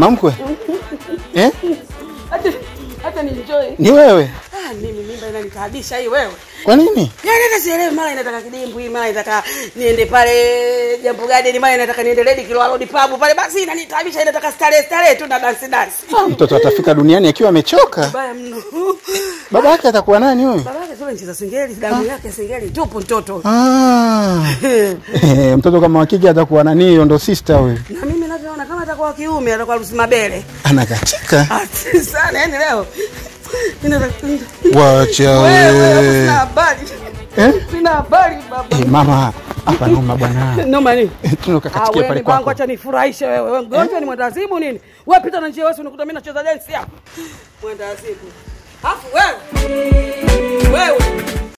Mamkwe eh? Hata hata ni enjoy. Ni wewe? Ah, mimi mimba inanitaabisha hii wewe. Kwa nini? Yaani hata sielewi mara inataka kidimbwi, mara inataka niende pale Jambo Garden, mara inataka niende Lady Kilwa Road pub pale, basi inanitaabisha, inataka starehe starehe tu na dance dance. Ah, mtoto atafika duniani akiwa amechoka. Baya mno. Baba yake atakuwa nani huyu? Baba yake sio ncheza singeli, damu yake singeli tupo mtoto. Ah. Eh, mtoto kama wa kike atakuwa nani? Hiyo ndo sister huyu. Na mimi navyoona kama atakuwa wa kiume atakuwa Lucy Mabele. Anakatika. Ah, sana yani leo. Ninataka Wacha wewe hapo we. sina habari. Eh? Sina habari baba. Eh, mama, hapa noma bwana. Noma nini? Tunoka Ah, katikia wewe pale ni bangu kwako. acha nifurahishe wewe. Wewe mgonjwa ni mwendazimu nini? Wewe pita na njia wewe unakuta mimi nacheza dance hapa. Mwendazimu. Afu wewe. Wewe.